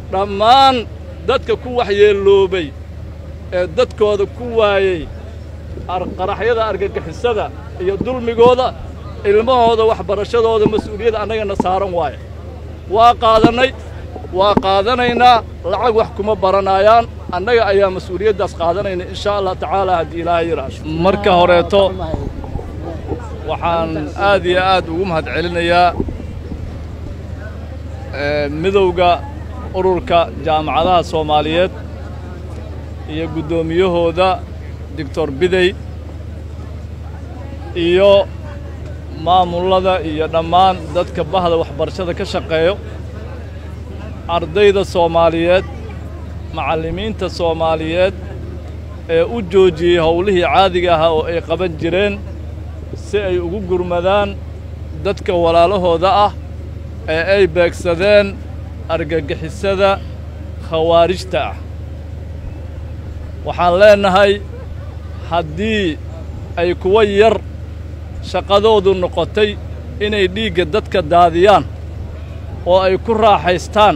dhammaan dadka ku waxyeelloobay ee dadkooda ku waayey qaraxyada argagixisada iyo dulmigooda ilmahooda waxbarashadooda mas-uuliyadda annagana saaran waaye waa qaadannay waa qaadanaynaa lacag wax kuma baranayaan annaga ayaa mas-uuliyaddaas qaadanayna inshaa allah tacaala haddii ilaahay yidhaahdo marka horeeto waxaan aad iyo aad ugu mahad celinayaa midowga ururka jaamacadaha soomaaliyeed iyo guddoomiyahooda doctor bidey iyo maamullada iyo dhammaan dadka bahda waxbarashada ka shaqeeyo ardayda soomaaliyeed macallimiinta soomaaliyeed ee u joojiyey howlihii caadiga ahaa oo ay qaban jireen si ay ugu gurmadaan dadka walaalahooda ah ee ay beegsadeen argagixisada khawaarijta ah waxaan leennahay haddii ay kuwa yar shaqadoodu noqotay inay dhiigga dadka daadiyaan oo ay ku raaxaystaan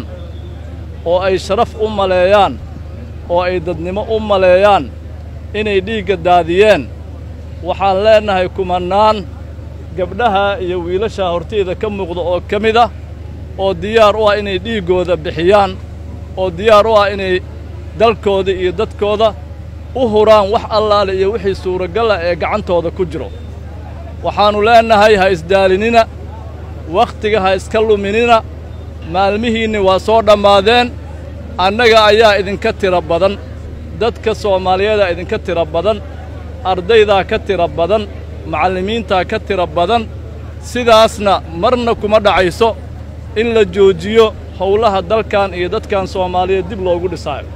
oo ay sharaf u maleeyaan oo ay dadnimo u maleeyaan inay dhiigga daadiyeen waxaan leennahay kumannaan gabdhaha iyo wiilashaa hortayda ka muuqda oo ka mid ah oo diyaar u ah inay dhiiggooda bixiyaan oo diyaar u ah inay dalkooda iyo dadkooda u huraan wax allaale iyo wixii suuragala ee gacantooda ku jiro waxaannu leennahay ha isdaalinina wakhtiga ha iska luminina maalmihiinni waa soo dhammaadeen annaga ayaa idinka tiro badan dadka soomaaliyeedaa idinka tiro badan ardaydaa ka tiro badan macallimiintaa ka tiro badan sidaasna marna kuma dhacayso in la joojiyo howlaha dalkan iyo dadkan soomaaliyeed dib loogu dhisaayo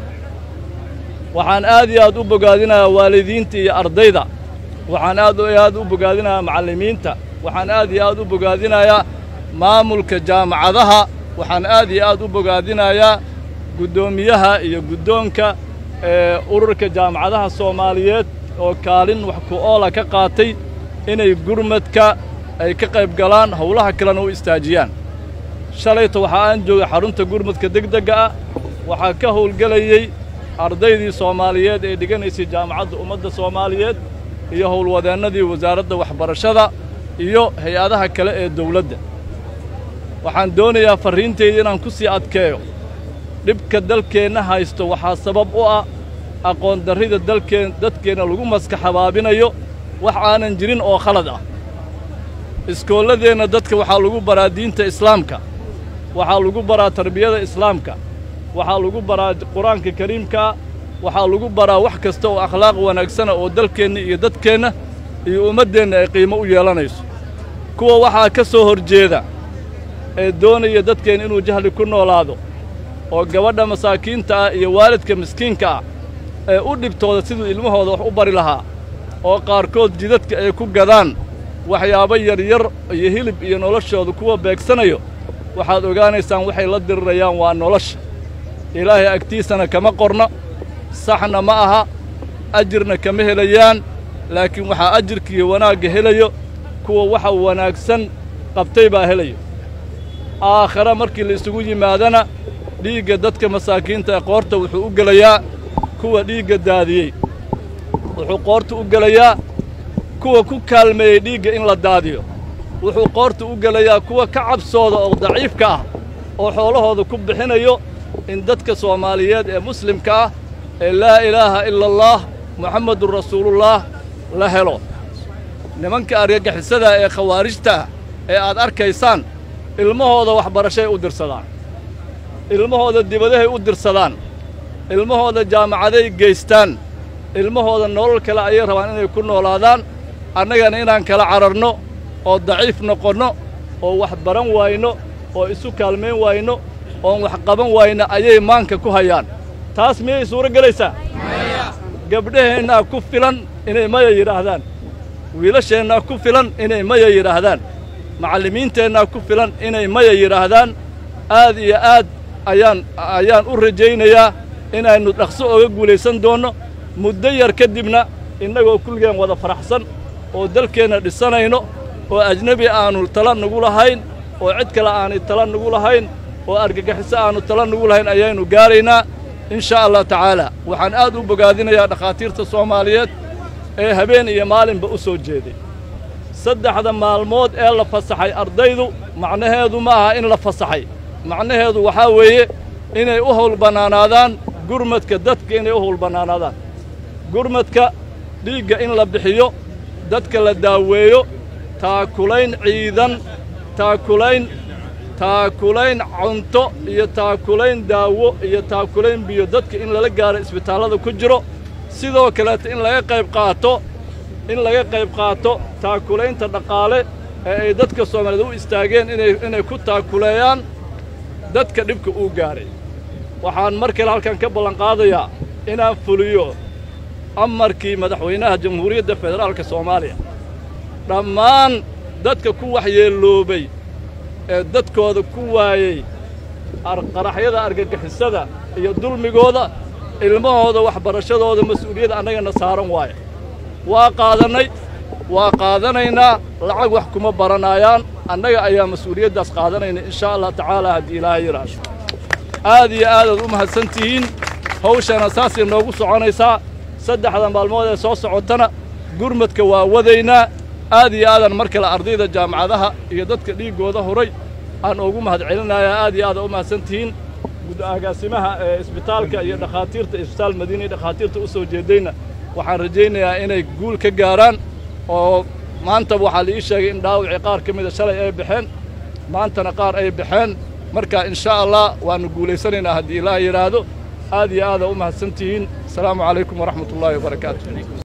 waxaan aad iyo aad u bogaadinayaa waalidiinta iyo ardayda waxaan aad iyo aad u bogaadinayaa macallimiinta waxaan aad iyo aad u bogaadinayaa maamulka jaamacadaha waxaan aad iyo aad u bogaadinayaa guddoomiyaha iyo guddoonka ee ururka jaamacadaha soomaaliyeed oo kaalin wax ku oola ka qaatay inay gurmadka ay ka qayb galaan howlaha kalena u istaajiyaan shalayta waxaa aan joogay xarunta gurmadka degdegga ah waxaa ka howlgelayey ardaydii soomaaliyeed ee dhiganaysay jaamacadda ummadda soomaaliyeed iyo howlwadeennadii wasaaradda waxbarashada iyo hay-adaha kale ee dawladda waxaan doonayaa farriintayda inaan ku sii adkeeyo dhibka dalkeenna haysto waxaa sabab u ah aqoon darrida dalkeen dadkeenna lagu maskax habaabinayo wax aanan jirin oo khalad ah iskoolladeenna dadka waxaa lagu baraa diinta islaamka waxaa lagu baraa tarbiyada islaamka waxaa lagu baraa qur-aanka kariimkaa waxaa lagu baraa wax kasta oo akhlaaq wanaagsana oo dalkeenna iyo dadkeenna iyo ummaddeenna ay qiimo u yeelanayso kuwa waxaa ka soo hor jeeda ee doonaya dadkeenna inuu jahli ku noolaado oo gabadha masaakiinta ah iyo waalidka miskiinka ah ee u dhibtooda siduu ilmahooda wax u bari lahaa oo qaarkood jidadka ay ku gadaan waxyaabo yaryar iyo hilib iyo noloshooda kuwa beegsanayo waxaad ogaanaysaan waxay la dirirayaan waa nolosha ilaahay agtiisana kama qorno saxna ma aha ajirna kama helayaan laakiin waxaa ajirka iyo wanaagga helayo kuwa waxa wanaagsan qabtay baa helayo aakhare markii la isugu yimaadana dhiigga dadka masaakiinta ee qoorta wuxuu u gelayaa kuwa dhiigga daadiyey wuxuu qoorta u gelayaa kuwa ku kaalmeeyey dhiigga in la daadiyo wuxuu qoorta u gelayaa kuwa ka cabsooda oo daciifka ah oo xoolahooda ku bixinayo in dadka soomaaliyeed ee muslimka ah ee laa ilaaha ila allaah muxammadun rasuulullaah la helo nimanka argagixisada ee khawaarijta ah ee aad arkaysaan ilmahooda waxbarashay u dirsadaan ilmahooda dibadahay u dirsadaan ilmahooda jaamacaday geystaan ilmahooda nolol kale ayay rabaan inay ku noolaadaan annagana inaan kala cararno oo daciif noqonno oo wax baran waayno oo isu kaalmayn waayno oon wax qaban wayno ayay maanka ku hayaan taas miyay suuro gelaysaa gabdhaheennaa ku filan inay maya yidhaahdaan wiilasheennaa ku filan inay maya yidhaahdaan macallimiinteennaa ku filan inay maya yidhaahdaan aad iyo aad ayaan ayaan u rajaynayaa inaynu dhaqso oga guulaysan doonno muddo yar ka dibna innagoo kulligeen wada faraxsan oo dalkeenna dhisanayno oo ajnebi aannu tala nagu lahayn oo cid kale aanay tala nagu lahayn oo argagixiso aannu tala nugu lahayn ayaynu gaaraynaa in shaa allah tacaala waxaan aad u bogaadinayaa dhakhaatiirta soomaaliyeed ee habeen iyo maalinba u soo jeeday saddexda maalmood ee la fasaxay ardaydu macnaheedu ma aha in la fasaxay macnaheedu waxaa weeye inay u howlbannaanaadaan gurmadka dadka inay u howlbannaanaadaan gurmadka dhiigga in la bixiyo dadka la daaweeyo taakulayn ciidan taakulayn taakulayn cunto iyo taakulayn daawo iyo taakulayn biyo dadka in lala gaaro isbitaallada ku jiro sidoo kaleeta in laga qayb qaato in laga qayb qaato taakulaynta dhaqaale ee ay dadka soomaaliyeed u istaageen inay inay ku taakuleeyaan dadka dhibka uu gaaray waxaan mar kale halkan ka ballanqaadayaa inaan fuliyo amarkii madaxweynaha jamhuuriyadda federaalka soomaaliya dhammaan dadka ku waxyeelloobay ee dadkooda ku waayey qaraxyada argagixisada iyo dulmigooda ilmahooda waxbarashadooda mas-uuliyadda annagana saaran waaye waa qaadannay waa qaadanaynaa lacag wax kuma baranaayaan annaga ayaa mas-uuliyaddaas qaadanayna in shaa allah tacaala haddii ilaahay yidhaahdo aad iyo aadaad u mahadsan tihiin hawshana saasay noogu soconaysaa saddexda maalmood ee soo socotana gurmadka waa wadaynaa aad iyo aadaan mar kale ardayda jaamacadaha iyo dadka dhiiggooda horay aan ugu mahad celinayaa aad iyo aada u mahadsan tihiin agaasimaha ee isbitaalka iyo dhakhaatiirta isbitaal madiina iyo dhakhaatiirta u soo jeedayna waxaan rajaynayaa inay guul ka gaaraan oo maantaba waxaa la ii sheegay in dhaawacii qaar ka mida shalay ay baxeen maantana qaar ay baxeen marka in shaa allah waannu guulaysanaynaa haddii ilaah yidhaahdo aad iyo aada u mahadsan tihiin asalaamu calaykum waraxmat ullaahi wabarakaatu